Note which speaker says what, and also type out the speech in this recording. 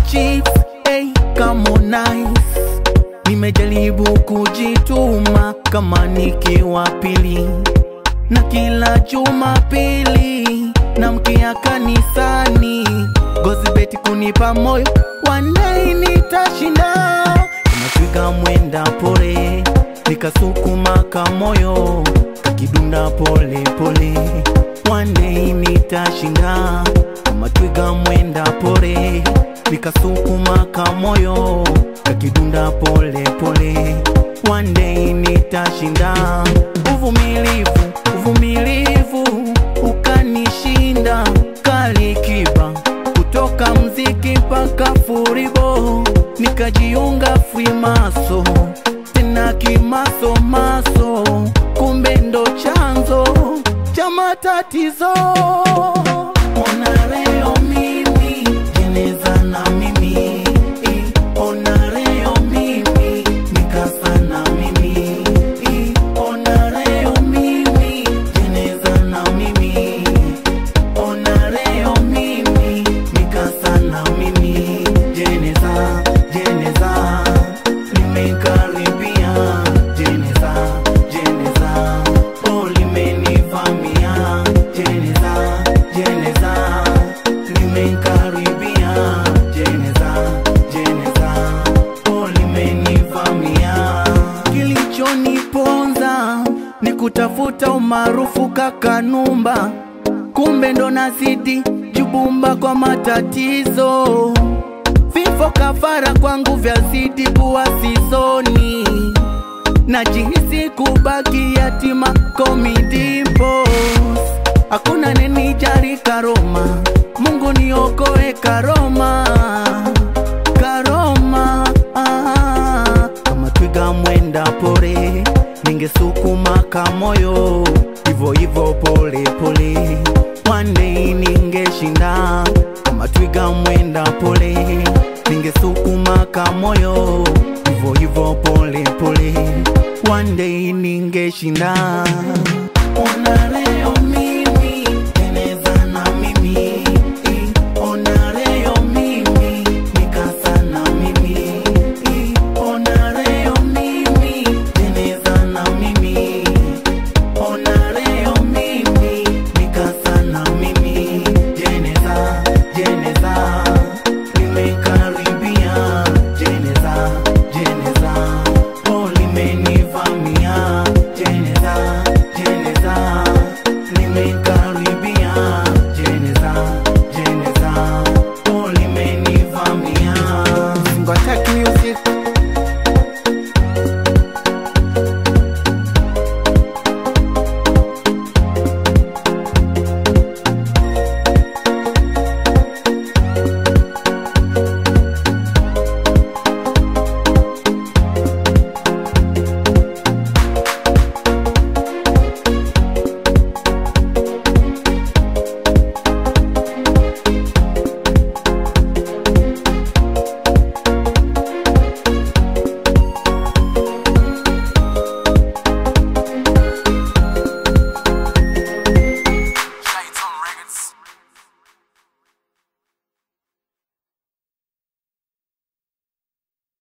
Speaker 1: chips hey, kama nice nimejaribu kujituma kama nikiwa pili na kila Jumapili namkia kanisani, gozibeti kunipa moyo, one day nitashinda. Napiga mwenda pole, nikasukuma kamoyo kakidunda pole pole, one day nitashinda. Kama twiga mwenda pole, nikasukuma kamoyo kakidunda pole pole, one day nitashinda. Uvumilivu, uvumilivu ukanishinda, kalikiba kutoka mziki mpaka furibo, nikajiunga frimaso tena kimasomaso, kumbe ndo chanzo cha matatizo. Ona leo mimi jeneza na mimi Ona leo mimi mikasa na mimi Ona leo mimi jeneza na mimi Ona leo mimi mikasa na mimi jeneza jeneza limekaribia jeneza jeneza oh limenivamia jeneza jeneza limekaribia jeneza jeneza oh limenivamia kilichoniponza ni kutafuta umaarufu kakanumba kumbe ndo nazidi jubumba kwa matatizo vifo kafara kwangu vyazidi kuwa sizoni najihisi kubaki yatima komidipos hakuna nenijari karoma mungu niokoe karoma karoma ah, kama twiga mwenda pore ningesukuma kamoyo hivo hivo pole pole one day ningeshinda kama twiga mwenda pole ningesukuma kamoyo hivo hivo pole pole one day ningeshinda Ona